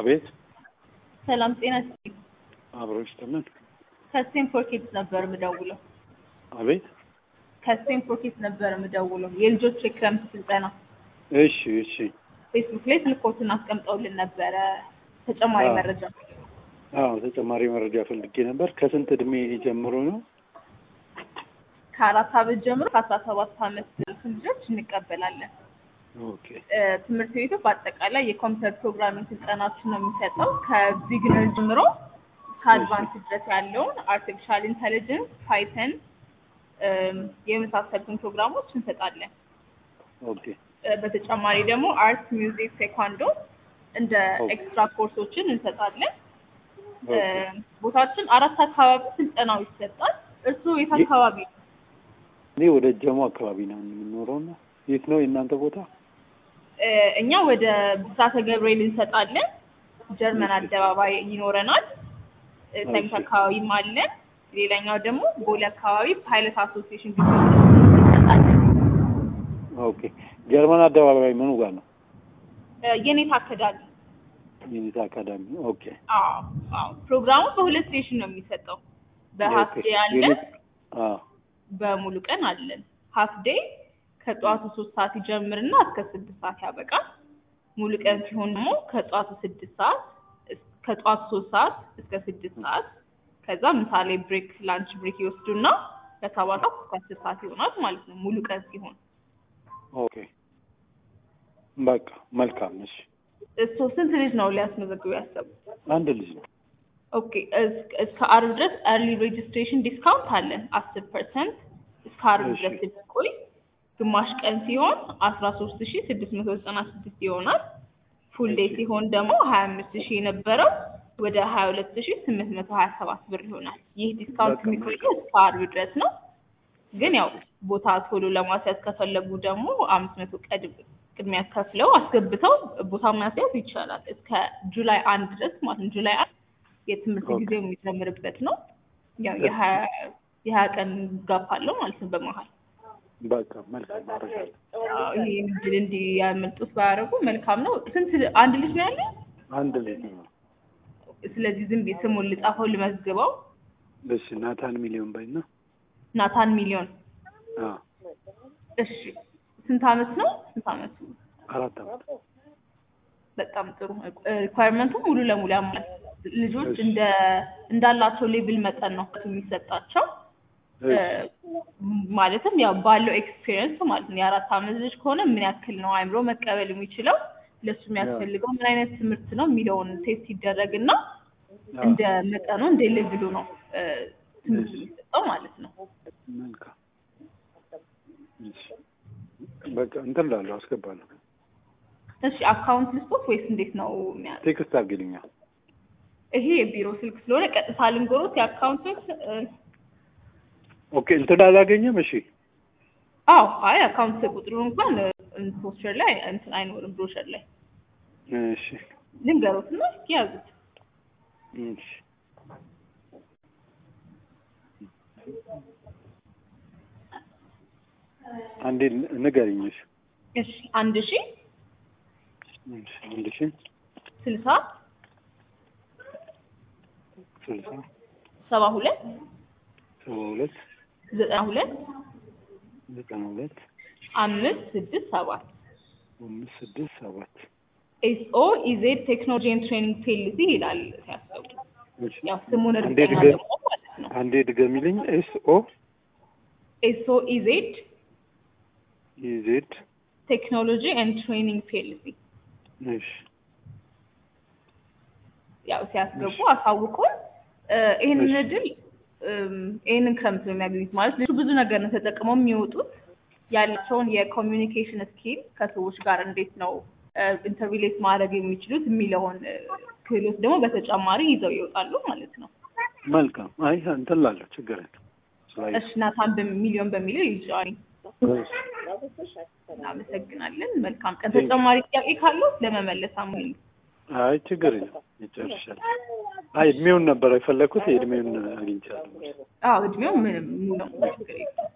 አቤት ሰላም ጤና ይስጥልኝ። አብሮ ይስጥልን። ከስቴንፎርድ ኪድስ ነበር የምደውለው። አቤት ከስቴንፎርድ ኪድስ ነበር የምደውለው የልጆች የክረምት ስልጠና እሺ እሺ ፌስቡክ ላይ ስልኮትን አስቀምጠውልን ነበረ ተጨማሪ አዎ። መረጃ አዎ ተጨማሪ መረጃ ፈልጌ ነበር። ከስንት እድሜ ጀምሮ ነው? ከአራት ዓመት ጀምሮ ከአስራ ሰባት ዓመት ያሉትን ልጆች እንቀበላለን። ኦኬ እ፣ ትምህርት ቤቱ በአጠቃላይ የኮምፒውተር ፕሮግራሚንግ ስልጠናዎችን ነው የሚሰጠው ከቢግነር ጀምሮ ከአድቫንስ ድረስ ያለውን አርቲፊሻል ኢንተሊጀንስ፣ ፓይተን እም፣ የመሳሰሉትን ፕሮግራሞች እንሰጣለን። ኦኬ እ፣ በተጨማሪ ደግሞ አርት፣ ሚውዚክ፣ ቴኳንዶ እንደ ኦኬ። ኤክስትራ ኮርሶችን እንሰጣለን። እ፣ ኦኬ። ቦታችን አራት አካባቢ ስልጠናው ይሰጣል። እርስዎ የት የ- አካባቢ ነው? እኔ ወደ ጀሞ አካባቢ ነው የምኖረው እና የት ነው የእናንተ ቦታ? እ፣ እኛ ወደ ብስራተ ገብርኤል እንሰጣለን። ጀርመን እሺ። አደባባይ ይኖረናል። እ፣ ሰሚት እሺ። አካባቢም አለን። ሌላኛው ደግሞ ቦሌ አካባቢ ፓይለት አሶሲዬሽን ግቢ እንሰጣለን። ኦኬ ጀርመን አደባባይ ምኑ ጋር ነው? እ፣ የኔታ አካዳሚ ዩኒት አካዳሚ። ኦኬ አዎ አዎ። ፕሮግራሙ በሁለት ሴሽን ነው የሚሰጠው። በሀፍ ኦኬ። ዴይ አለን፣ ዩኒት አዎ በሙሉ ቀን አለን። ሀፍ ዴይ ከጠዋቱ ሶስት ሰዓት ይጀምርና እስከ ስድስት ሰዓት ያበቃል። ሙሉ ቀን ሲሆን ደግሞ ከጠዋቱ ስድስት ሰዓት እስ- ከጠዋቱ ሶስት ሰዓት እስከ ስድስት ሰዓት ከዛ ምሳሌ ብሬክ ላንች ብሬክ ይወስዱና ከሰባት ሰዓት እስከ አስር ሰዓት ይሆናል ማለት ነው ሙሉ ቀን ሲሆን። ኦኬ በቃ መልካም። እሺ እሱ ስንት ልጅ ነው ሊያስመዘግቡ ያሰቡት? አንድ ልጅ ነው። ኦኬ እስ- እስከ አርብ ድረስ ኤርሊ ሬጅስትሬሽን ዲስካውንት አለን አስር ፐርሰንት እስከ አርብ እሺ። ድረስ የሚቆይ ግማሽ ቀን ሲሆን አስራ ሶስት ሺ ስድስት መቶ ዘጠና ስድስት ይሆናል። ፉል ዴይ እሺ። ሲሆን ደግሞ ሀያ አምስት ሺህ የነበረው ወደ ሀያ ሁለት ሺ ስምንት መቶ ሀያ ሰባት ብር ይሆናል። ይህ ዲስካውንት በቃ የሚቆየው እስከ አርብ ድረስ ነው። ግን ያው ቦታ ቶሎ ለማስያዝ ከፈለጉ ደግሞ አምስት መቶ ቀድም ቅድሚያ ከፍለው አስገብተው ቦታ ማስያዝ ይቻላል። እስከ ጁላይ አንድ ድረስ ማለት ነው። ጁላይ አንድ የትምህርት ኦኬ። ጊዜው የሚጀምርበት ነው። ያው የሀያ የሀያ ቀን ጋፕ አለው ማለት ነው በመሀል በቃ መልካም አደርጋለሁ። አዎ፣ ይሄ እድል እንዲያመልጡት ባያደርጉ መልካም ነው። ስንት አንድ ልጅ ነው ያለ? አንድ ልጅ ነው። ስለዚህ ዝም ብዬ ስሙን ልጻፈው ልመዝግበው። እሺ ናታን ሚሊዮን በይና። ናታን ሚሊዮን። አዎ እሺ ስንት አመት ነው? ስንት አመቱ? አራት አመት። በጣም ጥሩ። ሪኳየርመንቱ ሙሉ ለሙሉ ያሟል። ልጆች እሺ። እንደ እንዳላቸው ሌብል መጠን ነው የሚሰጣቸው። እሺ ማለትም ያው ባለው ኤክስፒሪየንስ ማለት ነው። የአራት አመት ልጅ ከሆነ ምን ያክል ነው አእምሮ መቀበል የሚችለው ለሱ የሚያስፈልገው ምን አይነት ትምህርት ነው የሚለውን ቴስት ይደረግና አዎ። እንደ መጠኑ እንደ ሌቭሉ ነው እ፣ ትምህርት እሺ። የሚሰጠው ማለት ነው። መልካም እሺ። በቃ እንትን እላለሁ አስገባለሁ። እሺ አካውንት ልስጦት ወይስ እንዴት ነው የሚያ ቴክስት አድርጊልኛል። ይሄ የቢሮ ስልክ ስለሆነ ቀጥታ ልንጎሮት የአካውንቶች ኦኬ እንትን አላገኘም። እሺ አዎ አይ አካውንት ቁጥሩን እንኳን ፖስቸር ላይ እንትን አይኖርም ብሮሸር ላይ እሺ ልንገሮት እና እስኪ ያዙት እሺ አንዴ ንገሪኝ። እሺ እሺ አንድ ሺ እሺ አንድ ሺህ ስልሳ ስልሳ ሰባ ሁለት ሰባ ሁለት ዘጠና ሁለት ዘጠና ሁለት አምስት ስድስት ሰባት አምስት ስድስት ሰባት ኤስኦ ኢዜድ ቴክኖሎጂ ኤንድ ትሬኒንግ ፒኤልሲ ይላል ሲያስቡ እሺ ያው ስሙን አንዴ እርግጠኛ ድገም ደግሞ ማለት ነው አንዴ ድገሚልኝ። ኤስ ኦ ኤስኦ ኢዜድ ኢዜድ ቴክኖሎጂ ኤንድ ትሬኒንግ ፒኤልሲ እሺ ያው ሲያስገቡ አሳውቁን። እ፣ ይህንን እሺ። እድል እም፣ ይህንን ክረምት ነው የሚያገኙት ማለት ልጁ ብዙ ነገር ነው ተጠቅመው የሚወጡት ያላቸውን የኮሚኒኬሽን ስኪል ከሰዎች ጋር እንዴት ነው ኢንተርቪሌት ማድረግ የሚችሉት የሚለውን እ፣ ክህሎት ደግሞ በተጨማሪ ይዘው ይወጣሉ ማለት ነው። መልካም። አይ እንትን እላለሁ ችግር የለም። ስላየ እሺ ናታን በሚሊዮን በሚለው ይጫኒ። እሺ እናመሰግናለን። መልካም ቀን። ተጨማሪ ጥያቄ ካለው ለመመለስ አሙኝ። አይ ችግር የለም ይጨርሻል። አይ እድሜውን ነበር የፈለግኩት የእድሜውን አግኝቻለሁ። አዎ እድሜው ምንም ሙሉ ነው፣ ችግር የለም።